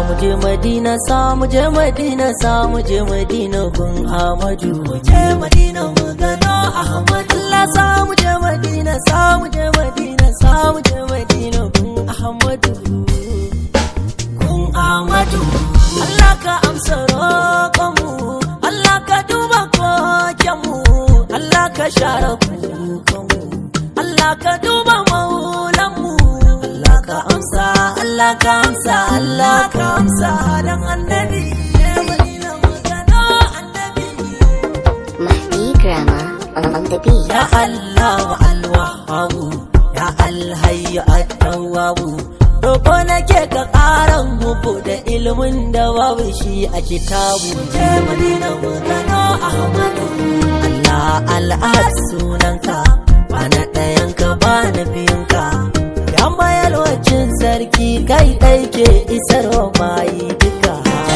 mu je madina sa mu je madina sa mu je madina gun ahmadu mu je madina mu gano ahmadu Allah sa mu je madina sa mu je madina sa mu je madina gun ahmadu gun ahmadu Allah ka amsa roƙonmu Allah ka duba kokenmu Allah ka share kukanmu Allah ka duba maulanmu Allah ka amsa Allah ka amsa Allah ka amsa dan annabi ya madina mu gano annabi Mahdi Grammar on the beat. ya Allah wa alwahabu ya alhayyu at-tawwabu Roƙo nake ka ƙaran muku da ilimin da babu shi a kitabu je madina mu gano ahmadu Allah al'ad sunanka ba na ɗayanka ba na biyunka ya mayar wacin sarki kai ɗai ke isarwa bayi duka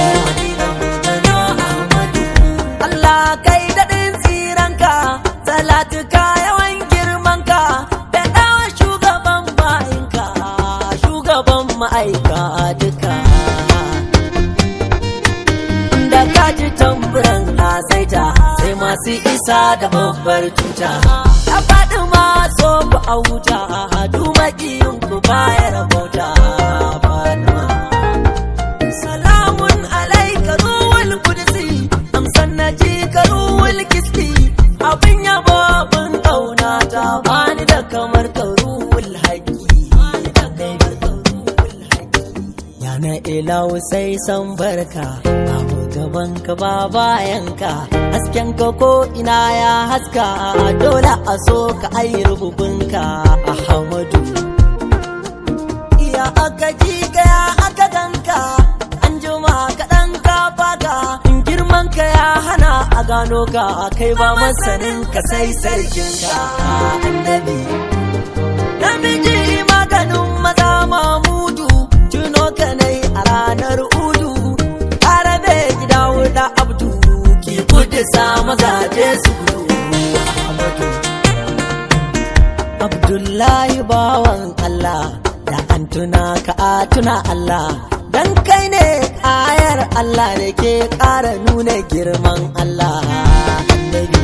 Allah kai daɗin tsiranka salatuka yawan girmanka da ɗawa shugaban bayinka shugaban ma'aika duka da ka ji tamburan asaita sai masu isa da babbar tuta ya faɗi maso ku a wuta dumaƙiyin ku bayar bauta Fatima. salamun alaika ruwal kudsi amsan na ji ka ruwal kiski abin yabo abin kauna ta bani da kamar ka ruwal haƙi yana ilahu sai san barka babu gaban ka ba bayan ka hasken ka ko ina ya haska dole a so ka ayi rububinka ahmadu iya aka ji ya aka ganka an jima kaɗan ka baka in girman ka ya hana a gano ka kai ba masanin ka sai sarkin ka annabi namiji maganin maza mamudu tuno ka nai a ranar udu arabe gida wuda abdu ki kudu sa mazaje su gudu Ahmadu. Abdullahi bawan Allah da an tuna ka a tuna Allah dan kai ne ayar Allah da ke ƙara nuna girman Allah annabi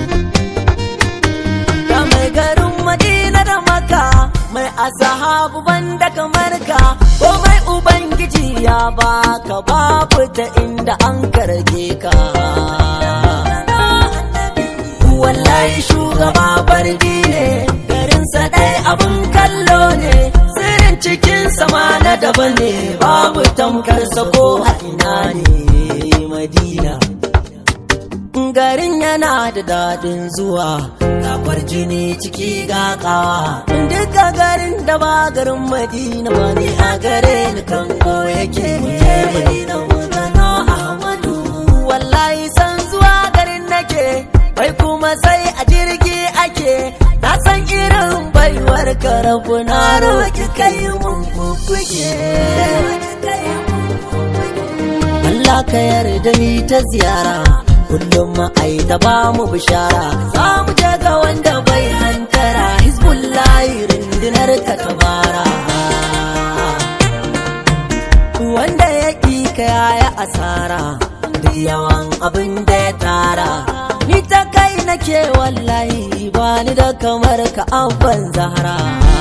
da mai garin Madina da Maka mai asahabu banda kamar ka ko mai ubangiji ya baka babu ta inda an karge ka wallahi shugaba bardi ne garinsa ɗai abin kallo ne sirrin cikin sama na daban ne babu tamkarsa ko a ina ne madina garin yana da daɗin zuwa gafar jini ciki ga kawa duka garin da ba garin madina ba ne a gare ni kan ko yake je madina mu gano ahmadu wallahi san zuwa garin nake bai kuma sai a jirgi ake na san irin baiwar ka rabu na roki kai mun kukuke Allah ka yarda ni ta ziyara kullum ma'ai ta ba mu bishara za mu je ga wanda bai hantara hizbullahi rundunar ka tabara wanda ya ƙi ka yaya asara duk yawan abin da ya tara ni ta kai nake wallahi ba ni da kamar ka abban zahara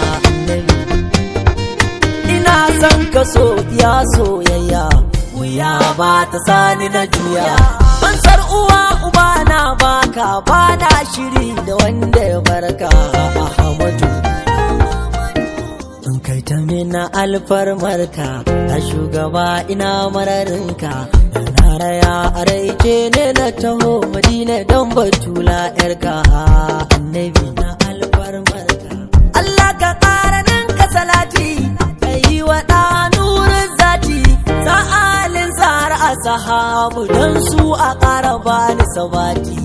ina son ka so ya soyayya wuya ba ta sani na juya Bansar uwa uba na baka ba na shiri da wanda ya barka Ahmadu in kai ta mina alfarmarka a shugaba ina mararinka da na raya a raice ne na taho madina don batula yarka annabi na alfarmarka Allah ka ƙara ninka salati ka yi wa ɗa nurin zati sa'alin tsara a sahabu don su a ƙara bani sabati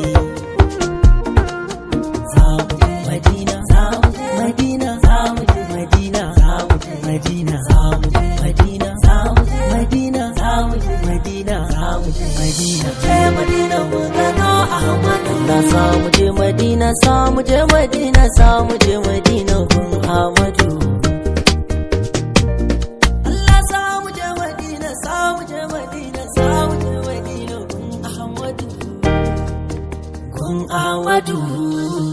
Zamu je Madina, zamu je Madina, zamu je Madina, zamu je Madina, zamu je Madina, zamu je Madina, zamu je Madina, zamu je Madina. Je Madina mu gano Ahmadu. Na samu je Madina, samu je Madina, samu je Madina gun Ahmadu. Allah samu je Madina, samu gun Ahmadu